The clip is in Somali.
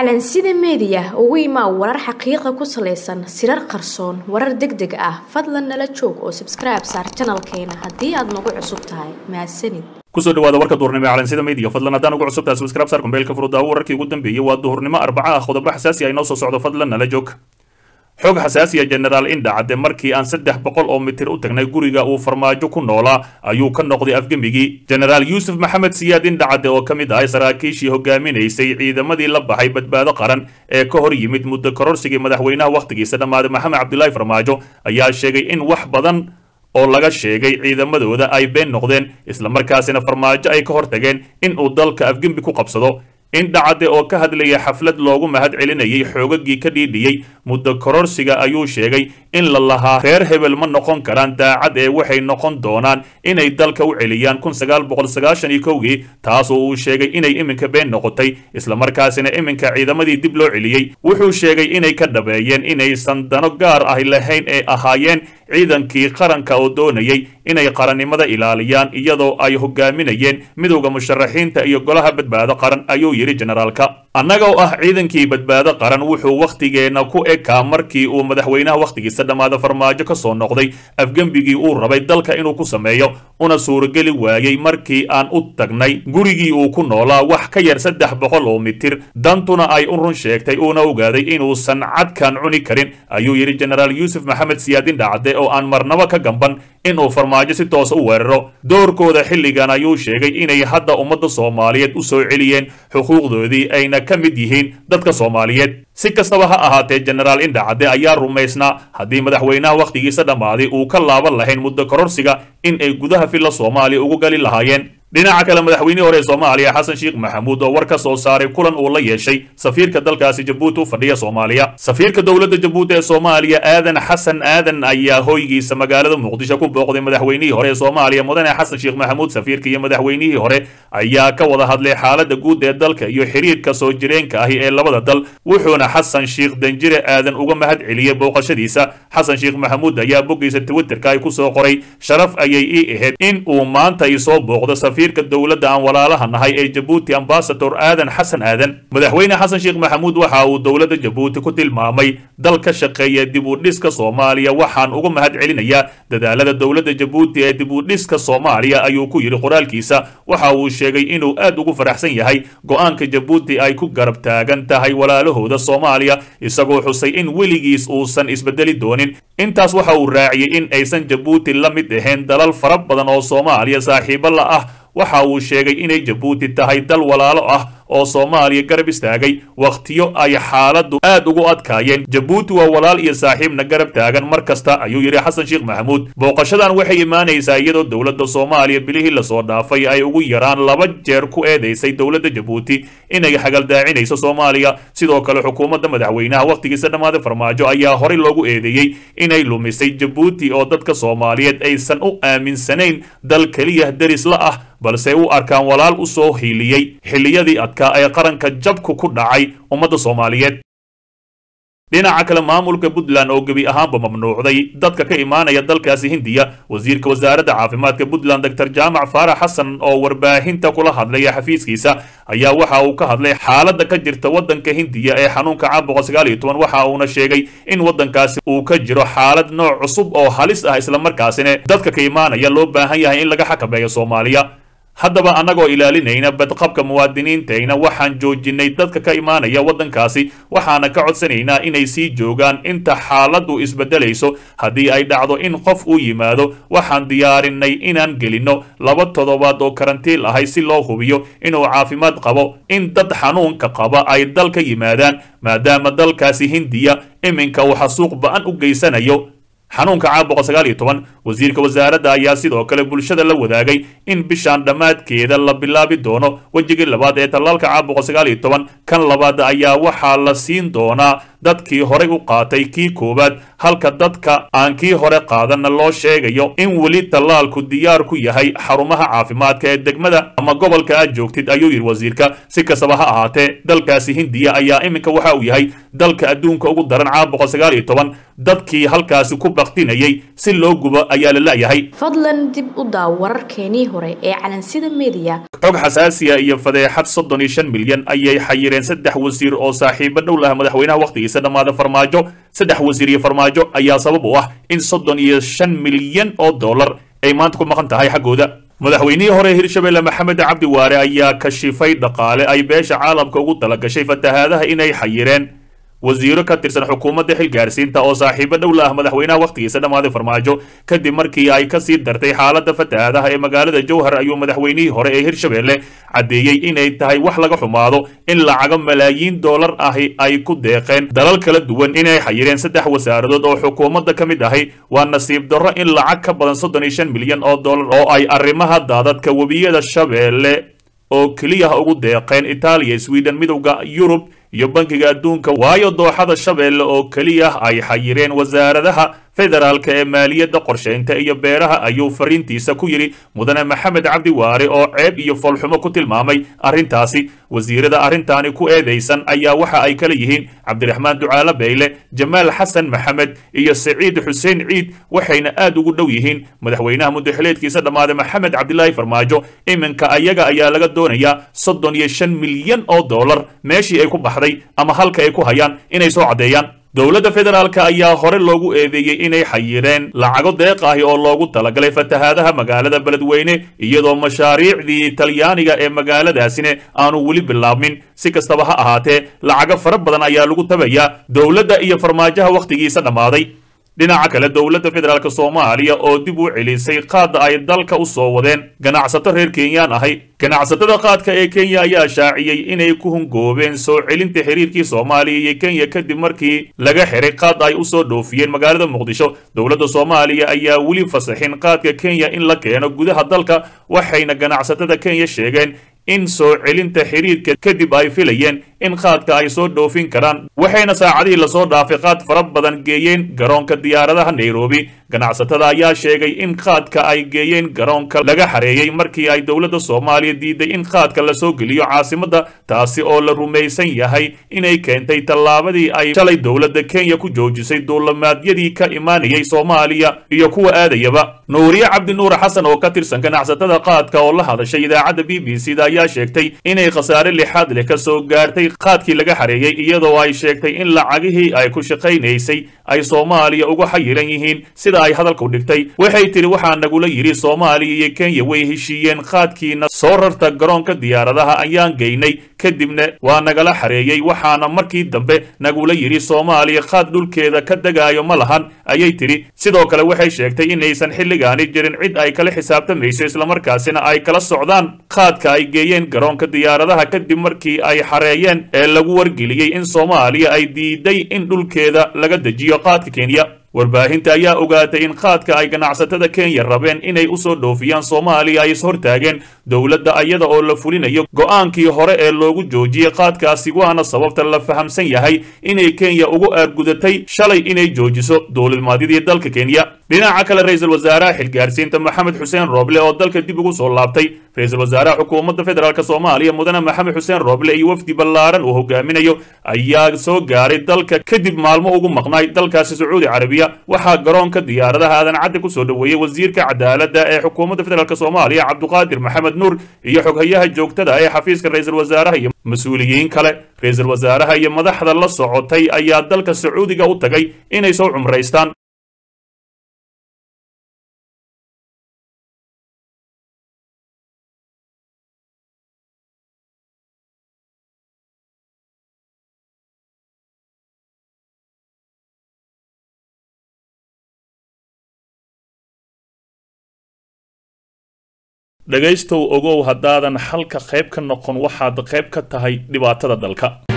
calansida meediya ugu imaa warar xaqiiqa ku salaysan sirar qarsoon warar deg deg ah fadlan nala joog oo sabskribe saar janalkeena haddii aad nagu cusub tahay mahadsanid kusoo dhawaada warka duhurnimo ee calansida media fadlan haddaan ugu cusubtahay subscribe saar kumbeelka furudaawo wararkii ugu dambeeyey waa duhurnimo arbaca ah qodobo xasaasi ah inoo soo socdo fadlan nala joog xog xasaasiya genaraal indha cadde markii aan saddex boqol oo mitir u tagnay guriga uu farmaajo ku noolaa ayuu ka noqday afgemigii genaraal yuusuf maxamed siyaad indha cadde oo ka mid ahay saraakiishii hogaaminaysay ciidamadii la baxay badbaado qaran ee ka hor yimid muddo kororsigii madaxweynaha wakhtigiisa dhammaaday maxamed cabdilaahi farmaajo ayaa sheegay in wax badan oo laga sheegay ciidamadooda ay been noqdeen islamarkaasina farmaajo ay ka hortageen in uu dalka afgembi ku qabsado indhacadde oo ka hadlaya xaflad loogu mahad celinayay xoogagii ka dhiidhiyey muddo kororsiga ayuu sheegay in la lahaa reer hebel ma noqon karaan daacad ee waxay noqon doonaan inay dalka u celiyaan kun sagaal boqol sagaashan iyo kowgii taasoo uu sheegay inay iminka been noqotay islamarkaasina iminka ciidamadii dib loo celiyey wuxuu sheegay inay ka dhabeeyeen inaysan dano gaar ah lahayn ee ahaayeen ciidankii qaranka oo doonayay inay qarannimada ilaaliyaan iyadoo ay hogaaminayeen midowda musharaxiinta iyo golaha badbaado qaran ayuu yidhi generaalka annaga oo ah ciidankii badbaado qaran wuxuu wakhtigeenna ku ekaa markii uu madaxweynaha wakhtigiisa dhammaada farmaajo ka soo noqday afgembigii uu rabay dalka inuu ku sameeyo una suurageli waayey markii aan u tagnay gurigii uu ku noolaa wax ka yar saddex boqol oo mitir dantuna ay u run sheegtay uuna ogaaday inuusan cadkan cuni karin ayuu yidhi genaraal yuusuf maxamed siyaadin dhacde oo aan marnaba ka gamban inuu farmaajo si toosa u weeraro doorkooda xilligan ayuu sheegay inay hadda ummadda soomaaliyeed u soo celiyeen xuquuqdoodii ayna ka mid yihiin dadka soomaaliyeed si kastaba ha ahaatee genaraal indhacadde ayaa rumaysnaa haddii madaxweynaha wakhtigiisa dhammaaday uu ka laaban lahayn muddo kororsiga in ay gudaha filla soomaaliya ugu gali lahaayeen dhinaca kale madaxweynihii hore ee soomaaliya xasan sheekh maxamuud oo war ka soo saaray kulan uu la yeeshay safiirka dalkaasi jabuuti u fadhiya soomaaliya safiirka dowladda jabuuti ee soomaaliya aadan xasan aadan ayaa hoygiisa magaalada muqdisho ku booqday madaxweynihii hore ee soomaaliya mudane xasan sheekh maxamuud safiirka iyo madaxweynihii hore ayaa ka wada hadlay xaaladda guud ee dalka iyo xiriirka soo jireenka ahi ee labada dal wuxuuna xasan sheekh danjire aadan uga mahad celiyey booqashadiisa xasan sheekh maxamuud ayaa boggiisa twitterka ay ku soo qoray sharaf ayay ii ahayd in uu maanta i soo booqdo safiirka dowladda aan walaalaha nahay ee jabuuti ambasador aadan xasan aadan madaxweyne xasan sheekh maxamuud waxa uu dowladda jabuuti ku tilmaamay dal ka shaqeeya dib u dhiska soomaaliya waxaan uga mahad celinayaa dadaalada dowladda jabuuti ee dib u dhiska soomaaliya ayuu ku yidhi qoraalkiisa waxa uu sheegay inuu aad ugu faraxsan yahay go-aanka jabuuti ay ku garab taagan tahay walaalahooda soomaaliya isagoo xusay in weligiis uusan isbedeli doonin intaas waxa uu raaciyey in aysan jabuuti la mid ahayn dalal fara badan oo soomaaliya saaxiibo la ah waxa uu sheegay inay jabuuti tahay dal walaalo ah oo soomaaliya garab istaagay wakhtiyo ay xaaladdu aad ugu adkaayeen jabuuti waa walaal iyo saaxiibna garab taagan mar kasta ayuu yidhi xasan sheekh maxamuud booqashadan waxay imaanaysaa iyadoo dowladda soomaaliya bilihii lasoo dhaafay ay ugu yaraan laba jeer ku eedaysay dowladda jabuuti inay xagaldaacinayso soomaaliya sidoo kale xukuumadda madaxweynaha wakhtigiisa dhammaaday farmaajo ayaa horey loogu eedeeyey inay lumisay jabuuti oo dadka soomaaliyeed aysan u aaminsanayn dal keliya deris la ah balse u arkaan walaal u soo hiiliyey xilliyadii adkaa ee qaranka jabku ku dhacay ummadda soomaaliyeed dhinaca kale maamulka puntland oo gebi ahaanba mamnuucday dadka ka imaanaya dalkaasi hindiya wasiirka wasaaradda caafimaadka puntland doctor jaamac faarax xasan oo warbaahinta kula hadlaya xafiiskiisa ayaa waxa uu ka hadlay xaaladda ka jirta waddanka hindiya ee xanuunka caabuqa sagaal iyo toban waxa uuna sheegay in waddankaasi uu ka jiro xaalad nooc cusub oo halis ah islamarkaasina dadka ka imaanaya loo baahan yahay in laga xakameeyo soomaaliya haddaba annagoo ilaalinayna badqabka muwaadiniintayna waxaan joojinay dadka ka imaanaya waddankaasi waxaana ka codsanaynaa inay sii joogaan inta xaaladdu isbeddelayso haddii ay dhacdo in qof uu yimaado waxaan diyaarinay inaan gelinno laba toddobaad oo karantiil ahay si loo hubiyo inuu caafimaad qabo in dad xanuunka qaba ay dal ka yimaadaan maadaama dalkaasi hindiya iminka uu xasuuq ba-an u geysanayo xanuunka caabuqa sagaal iyo toban wasiirka wasaaradda ayaa sidoo kale bulshada la wadaagay in bishaan dhammaadkeeda la bilaabi doono wejigii labaad ee tallaalka caabuqa sagaal iyo toban kan labaad ayaa waxaa la siin doonaa dadkii horey u qaatay kii koowaad halka dadka aan kii hore qaadanna loo sheegayo in weli tallaalku diyaar ku yahay xarumaha caafimaadka ee degmada ama gobolka aad joogtid ayuu yidhi wasiirka si kastaba ha ahaatee dalkaasi hindiya ayaa iminka waxa uu yahay dalka adduunka ugu daran caawa boqol sagaal iyo toban dadkii halkaasi ku baktinayay si loo gubo ayaa la la'yahay fadlan dib u daaw wararkeenii hore ee calansida mediya xog xasaasiya iyo fadeexad soddon iyo shan milyan ayay xayireen saddex wasiir oo saaxiibo dhow laha madaxweynaha wakhtigiisa dhammaada farmaajo saddex wasiir iyo farmaajo ayaa sabab u ah in soddon iyo shan milyan oo dollar ay maanta ku maqan tahay xaggooda madaxweynihii hore hirshabelle maxamed cabdi waare ayaa kashifay dhaqaale ay beesha caalamka ugu talagashay fatahaadaha inay xayireen wasiiro ka tirsan xukuumadda xilgaarsiinta oo saaxiibo dhow la ah madaxweynaha wakhtigiisa dhammaaday farmaajo kadib markii ay ka sii dartay xaaladda fatahaadaha ee magaalada jowhar ayuu madaxweynihii hore ee hirshabelle caddeeyey inay tahay wax laga xumaado in lacago malaayiin dollar ahi ay ku deeqeen dalal kala duwan inay xayireen saddex wasaaradood oo xukuumadda ka mid ahi waa nasiib darro in lacag ka badan soddon iyo shan milyan oo dollar oo ay arrimaha daadadka webiyada shabeelle oo keliya ugu deeqeen itaaliya sweden midowda yurub iyo bankiga adduunka waayo dooxada shabeelle oo keliya ay xayireen wasaaradaha federaalka ee maaliyadda qorshaynta iyo beeraha ayuu fariintiisa ku yidhi mudane maxamed cabdi waare oo ceeb iyo foolxumo ku tilmaamay arrintaasi wasiirada arrintaani ku eedaysan ayaa waxa ay kala yihiin cabdiraxmaan ducaale beyle jamaal xasan maxamed iyo saciid xuseen ciid waxayna aad ugu dhow yihiin madaxweynaha muddaxileedkiisa dhammaaday maxamed cabdilaahi farmaajo iminka ayaga ayaa laga doonayaa soddon iyo shan milyan oo dollar meeshii ay ku baxday ama halka ay ku hayaan inay soo caddeeyaan dowladda federaalka ayaa hore loogu eedeeyey inay xayireen lacago deeq ahi oo loogu talagalay fatahaadaha magaalada beledweyne iyadoo mashaariicdii talyaaniga ee magaaladaasina aanu weli bilaabmin si kastaba ha ahaatee lacago fara badan ayaa lagu tabayaa dowladda iyo farmaajaha wakhtigiisa dhammaaday dhinaca kale dowladda federaalk soomaaliya oo dib u celisay qaadda ay dalka u soo wadeen ganacsato reer kenyaan ahay ganacsatada qaadka ee kenya ayaa shaaciyey inay ku hungoobeen soo celinta xiriirkii soomaaliya iyo kenya kadib markii laga xiray qaad ay u soo dhoofiyeen magaalada muqdisho dowladda soomaaliya ayaa weli fasaxin qaadka kenya in la keeno gudaha dalka waxayna ganacsatada kenya sheegeen in soo celinta xiriirka kadib ay filayeen in qaadka ay soo dhoofin karaan waxayna saacadihii lasoo dhaafay qaad fara badan geeyeen garoonka diyaaradaha nairobi ganacsatada ayaa sheegay in qaadka ay geeyeen garoonka laga xareeyey markii ay dowladda soomaaliya diiday in qaadka lasoo geliyo caasimadda taasi oo la rumaysan yahay inay keentay tallaabadii ay shalay dowladda kenya ku joojisay duulamaadyadii ka imaanayay soomaaliya iyo kuwa aadayaba nuuriye cabdi nuur xasan oo ka tirsan ganacsatada qaadka oo la hadashay idaacadda b b c da ayaa sheegtay inay khasaare lixaad leh ka soo gaartay qaadkii laga xareeyey iyadoo ay sheegtay in lacagihii ay ku shaqaynaysay ay soomaaliya uga xayiran yihiin sida ay hadalku dhigtay waxay tidhi waxaa nagula yidhi soomaaliya iyo kenya way heshiiyeen qaadkiina soo rarta garoonka diyaaradaha ayaan geynay kadibna waa nagala xareeyey waxaana markii dambe nagula yidhi soomaaliya qaad dhulkeeda ka degaayo ma lahan ayay tidhi sidoo kale waxay sheegtay inaysan xilligaani jirin cid ay kala xisaabtamayso islamarkaasina ay kala socdaan qaadka ay geeyeen garoonka diyaaradaha kadib markii ay xareeyeen ee lagu wargeliyey in soomaaliya ay diiday in dhulkeeda laga dejiyo qaadka kenya warbaahinta ayaa ogaatay in qaadka ay ganacsatada kenya rabeen inay u soo dhoofiyaan soomaaliya ay ishortaageen dowladda ayada oo la fulinayo go'aankii hore ee loogu joojiyey qaadkaasi waana sababta la fahamsan yahay inay kenya ugu aargudatay shalay inay joojiso dowladnimaadyadii dalka kenya dhinaca kale ra-iisul wasaaraha xilgaarsiinta maxamed xuseen rooble oo dalka dib ugu soo laabtay ra-iisul wasaaraha xukuumadda federaalk soomaaliya mudane maxamed xuseen rooble iyo wafdi ballaaran uu hogaaminayo ayaa soo gaaray dalka kadib maalmo ugu maqnaay dalkaasi sacuudi carabiya waxaa garoonka diyaaradaha aadan cadde ku soo dhoweeyey wasiirka cadaaladda ee xukuumadda federaalk soomaaliya cabduqaadir maxamed nuur iyo xoghayaha joogtada ee xafiiska ra-iisul wasaaraha iyo mas-uuliyiin kale ra-iisul wasaaraha iyo madaxda la socotay ayaa dalka sacuudiga u tagay inay soo cumraystaan dhegaystow ogow haddaadan xalka qayb ka noqon waxaad qayb ka tahay dhibaatada dalka